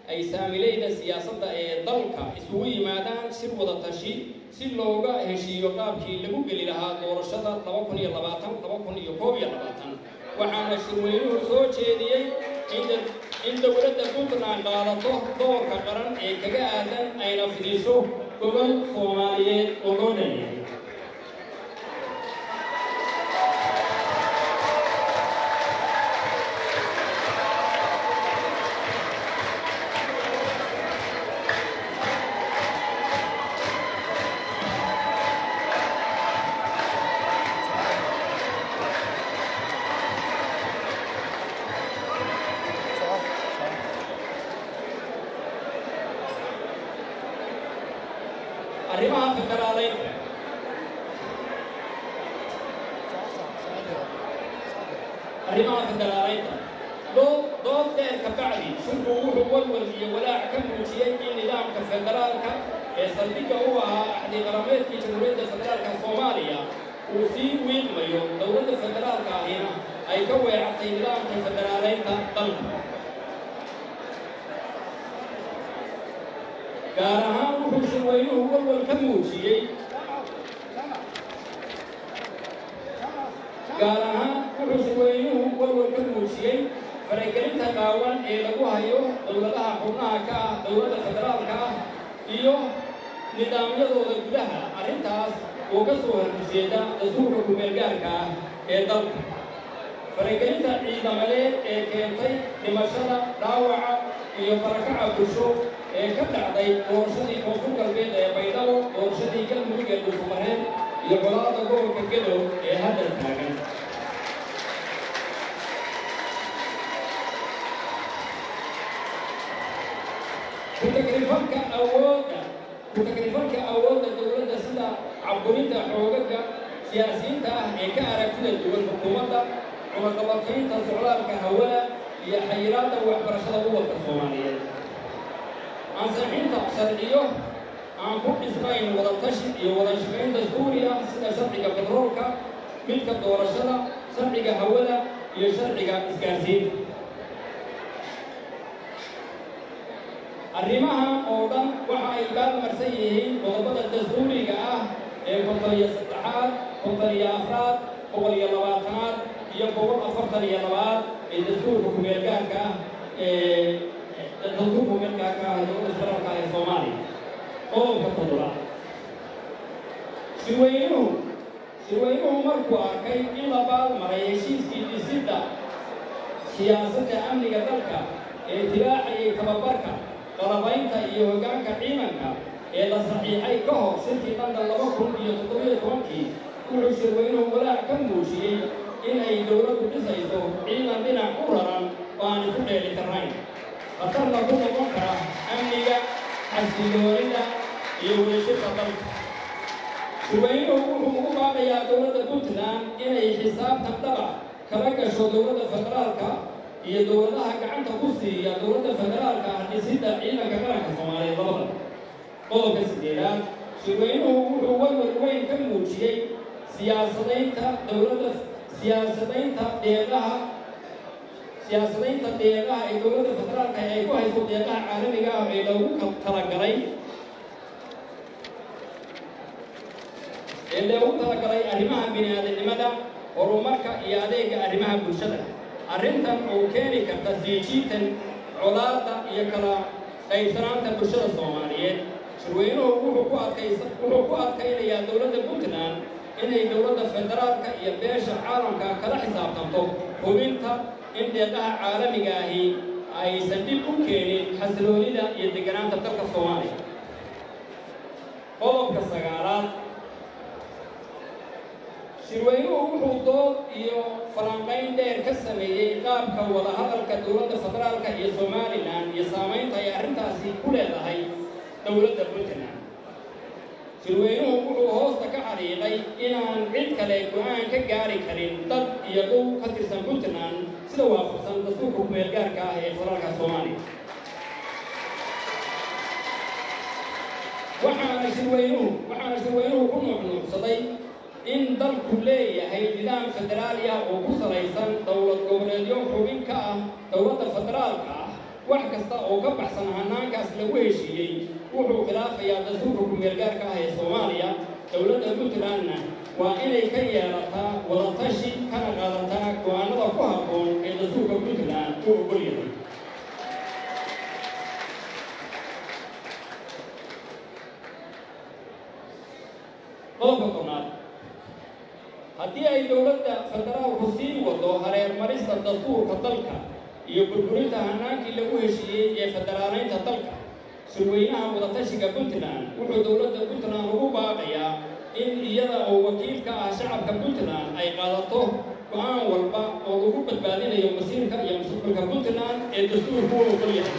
ay saamileyda siyaasadda ee dalka isugu yimaadaan shir wada tashi si looga heshiiyo qaabkii lagu geli lahaa doorashada laba kun iyo labaatan laba kun iyo koob iyo labaatan waxaana shirweynuhu soo jeediyey in dowladda puntland qaadato doorka qaran ee kaga aadan ayna fidiso gobol soomaaliyeed oo loo dhanyahay arrimaha federaaleynta arrimaha federaaleynta dood dood dheer ka bacdi shirku wuxuu walwal iyo walaac ka muujiyey in nidaamka federaalka ee saldhigga u ahaa axdi qarameedkii jamhuuriyadda federaalka soomaaliya uu sii wiiqmayo dowladda federaalka ahina ay ka weecatay nidaamka federaaleynta dalka gaar ahaan wuxuu shirweynuhu walwal ka muujiyey gaar ahaan wuxuu shirweynuhu walwal ka muujiyey faragelinta qaawan ee lagu hayo dowladaha xubnaha ka ah dowladda federaalka ah iyo nidaamyadooda gudaha arrintaas oo ka soo horjeeda dastuurka kumeelgaarka ah ee dalka faragelinta ciidamadeed ee keentay dhimashada dhaawaca iyo barakaca bulsho ee ka dhacday doorashadii koonfur galbeed ee baydhabo doorashadii galmudug ee dhufumareed iyo golaada gobolka gadow ee hadda taagan kutagrifalka awoodda kutagrifalka awoodda dowladda sida caburinta xoogaga siyaasiyiinta ah ee ka aragtida duwan xukuumadda cunaqabataynta socdaalka hawada iyo xayiraadda waxbarashada uwadka soomaaliyeed ansixinta sharciyo aan ku dhisnayn wada tashi iyo wada shaqaynta suuriya sida sharciga batroolka midka doorashada sharciga hawada iyo sharciga isgaarsiinta arrimahan oo dhan waxa ay baalmarsan yihiin qodobada dastuuriga ah ee boqol iyo saddexaad boqol iyo afraad boqol iyo labaatanaad iyo boqol afartan iyo labaad ee dastuurka kumeelgaarka ah ee dastuurka kumeelgaarka ah ee dowladda federaalka ee soomaaliya qodobka toddobaad shirweynuhu shirweynuhu markuu arkay in la baalmaray heshiiskii dhisidda siyaasadda amniga dalka ee tibaaxayay tababarka qalabaynta iyo hoggaanka ciidanka ee la saxiixay ka hor shirkii london laba kun iyo toddobiyo tobankii wuxuu shirweynuhu walaac ka muujiyey in ay dowladdu dhisayso ciidan dhinac u raran oo aan isu dheelitirnayn khatarna ku noqon kara amniga xasiloonida iyo weeshirka dalka shirweynuhu wuxuu ugu baaqayaa dowladda puntland inay xisaabtan dhaba kala gasho dowladda federaalka iyo dowladaha gacanta ku siiya dowladda federaalka ah dhisidda ciidanka qaranka soomaaliyeed labada qodobka sideedaad shirweynuhu wuxuu walwal weyn ka muujiyey siyaasadaynta dowladda siyaasadaynta deeqaha siyaasadaynta deeqaha ee dowladda federaalka ay ku hayso deeqaha caalamiga ah ee lagu talagalay ee loogu talagalay arrimaha bini-aadamnimada horumarka iyo adeega arrimaha bulshada arrintan oo keeni karta siijiitan colaadda iyo kala qaybsanaanta bulshada soomaaliyeed shirweynuhu wuxuu ku adkaysa wuxuu ku adkaynayaa dowladda puntland inay dowladda federaalka iyo beesha caalamka kala xisaabtanto hubinta in deeqaha caalamiga ahi aysan dhib u keenin xasiloonida iyo degganaanta dalka soomaaliya qodobka sagaalaad shirweynuhu wuxuu dood iyo falanqayn dheer ka sameeyey qaabka wadahadalka dowladda federaalka iyo somalilan iyo saamaynta ay arrintaasi ku leedahay dowladda puntland shirweynuhu wuxuu hoosta ka xariiqay inaan cid kale go-aan ka gaari karin dad iyo dhow ka tirsan puntland sida waafaqsan dastuurka kumeelgaarka ah ee federaalka soomaaliya waxaana shirweynuhu waxaana shirweynuhu ku nuuxnuuxsaday in dalku leeyahay nidaam federaali ah oo ku salaysan dowlad goboleedyo xubin ka ah dowladda federaalka ah wax kasta oo ka baxsan hanaankaas lagu heshiiyey wuxuu khilaafayaa dastuurka ku-meelgaarka ah ee soomaaliya dowladda puntlandna waa inay ka yeelataa wadatashi kana qaadataa go-aanada ku habboon ee dastuurka puntland uu ogol yahay qodobka tobnaad haddii ay dowladda federaalku sii wado hareermarista dastuurka dalka iyo burburinta hanaankii lagu heshiiyey ee federaalaynta dalka surweynaha wadatashiga puntland wuxuu dowladda puntland ugu baaqayaa in iyada oo wakiil ka ah shacabka puntland ay qaadato go-aan walba oo lagu badbaadinayo masiirka iyo mustaqbalka puntland ee dastuurku u ogol yahay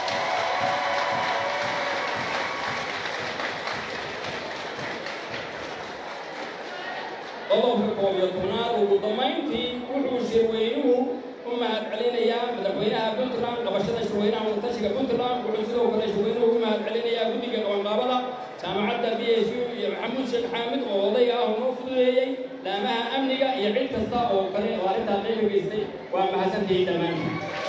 qodobka koob iyo tobnaad ugu dambayntii wuxuu shirweynuhu u mahad celinayaa madaxweynaha puntland qabashada shirweynaha wadatashiga puntland wuxuu sidoo kale shirweynuhu ugu mahad celinayaa guddiga qabanqaabada jaamacadda b s u iyo maxamuud sheekh xaamid oo odayga ah noo fududeeyey laamaha amniga iyo cid kasta oo kale oo arrintaa qayb geystay waa mahadsantihiin dhammaantiin